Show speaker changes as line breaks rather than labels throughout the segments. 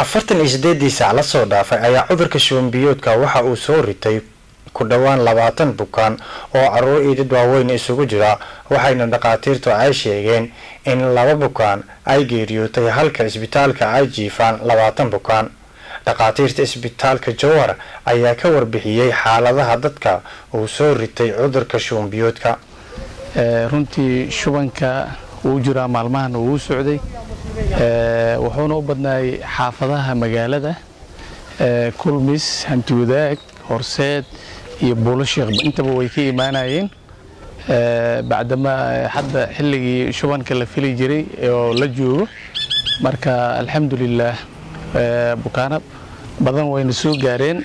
afartan iyo sideedii saac lasoo dhaafay ayaa cudurka shubanbiyoodka waxa uu soo ritay ku dhowaan labaatan bukaan oo caruur iyo dad waaweyn isugu jira waxayna dhakhaatiirtu ay sheegeen in laba bukaan ay geeriyootay halka isbitaalka ay jiifaan labaatan bukaan dhakhaatiirta isbitaalka jowhar ayaa ka warbixiyey xaaladaha dadka uu soo ritay cudurka shubanbiyoodka
runtii shubanka wuu jiraa maalmahan wuu socday wuxuuna u badnaayay xaafadaha magaalada kulmis hantiwadaag horseed iyo buulasheekh intaba way ka imaanayeen bacdama hadda xilligii shubanka la fili jiray oo la joogo marka alxamdulilaah bukaano badan wayna soo gaareen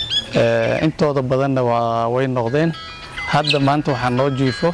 intooda badanna way noqdeen hadda maanta waxaa noo jiifo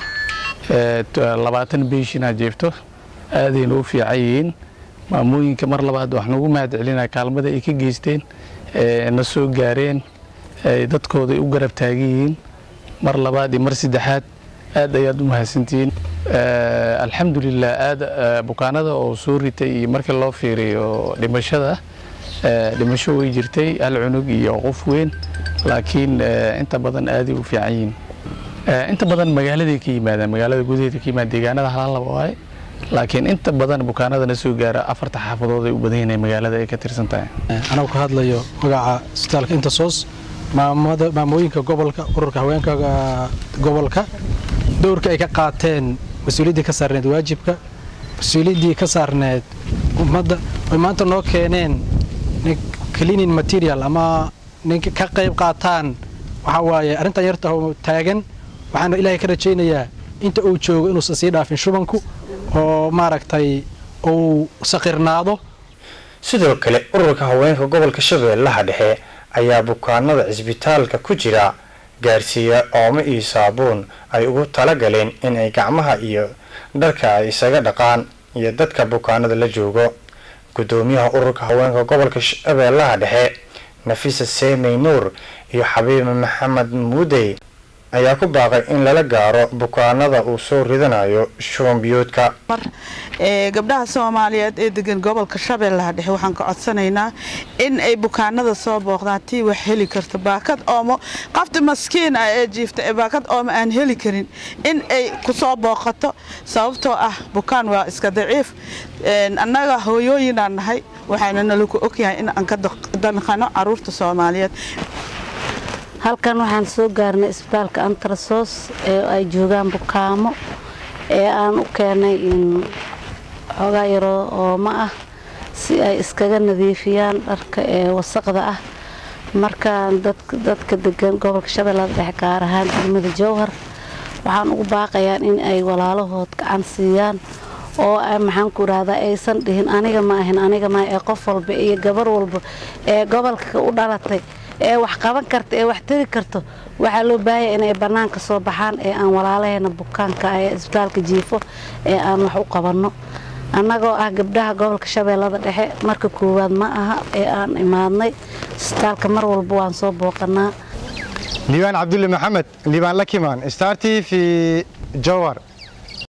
labaatan beeshinaa jeefto aadayna u fiican yihiin maamooyinka mar labaad waxaan ugu mahad celinaa kaalmada ay ka geysteen na soo gaareen dadkooda ay u garab taagan yihiin mar labaad iyo mar saddexaad aad ayaad u mahadsantihiin alxamdulilah aad bukaanada oo soo ritay iyo markii loo fiiriyo dhimashada dhimasho way jirtay hal cunug iyo qof weyn laakiin inta badan aaday u fiican yihiin inta badan magaaladay ka yimaadaan magaalada gudaheeda ka yimaadaan deegaanada halaalaba waaye laakiin inta badan bukaanadana soo gaara afarta xaafadood ay u badan yihiin magaalada ay ka tirsan tahay
anagu ka hadlayo magaca isbitaalka intasoos maamooyinka gobolka ururka haweenka gobolka dowrka ay ka qaateen mas-uuliyaddii ka saarneed waajibka mas-uuliyaddii ka saarneed ummadda ay maanta noo keeneen cleaning material ama ninka ka qayb qaataan waxaa waaye arrintan yarta taagan waxaana ilaahay ka rajaynayaa inta uu joogo inuusan sii dhaafin shubanku oo maaragtay uu saqirnaado
sidoo kale ururka haweenka gobolka shabeellaha dhexe ayaa bukaanada cisbitaalka ku jira gaarsiiya oomo iyo saabuun ay ugu talagaleen inay gacmaha iyo dharka ay isaga dhaqaan iyo dadka bukaanada la joogo gudoomiyaha ururka haweenka gobolka shabeellaha dhexe nafisa seemey nuur iyo xabiibe maxamed muudey ayaa ku baaqay in lala gaaro bukaanada uu soo ridanayo shubanbiyoodka
gabdhaha soomaaliyeed ee degan gobolka shabeellaha dhexe waxaan ka codsanaynaa in ay bukaanada soo booqdaan tii wax heli karta baakad oomo qafta maskiin ah ee jiifta ee baakad oomo aan heli karin in ay kusoo booqato sababtoo ah bukaan waa iska daciif annaga hooyooyinaan nahay waxaana nalaku ogyahay in aan ka danqano caruurta soomaaliyeed
halkan waxaan soo gaarnay isbitaalka antrasos ee ay joogaan bukaamo ee aan u keenay in xoogaa yaroo ooma ah si ay iskaga nadiifiyaan dharka ee wasaqda ah markaan dadka degan gobolka shabeellada dhexe gaar ahaan degmada jowhar waxaan ugu baaqayaan in ay walaalahood gacan siiyaan oo maxaanku idhahdaa aysan dhihin aniga ma ahin aniga ma ee qof walba iyo gabar walba ee gobolka u dhalatay ee wax qaban karta ee wax tari karto waxaa loo baahaya inay bannaanka soo baxaan ee aan walaalaheena bukaanka ee isbitaalka jiifo ee aan wax u qabanno annagoo ah gabdhaha gobolka shabeellada dhexe marka koowaad ma aha ee aan imaadnay isbitaalka mar walba waan soo booqanaa
liibaan cabdulle maxamed liibaan lakimaan star t v jowar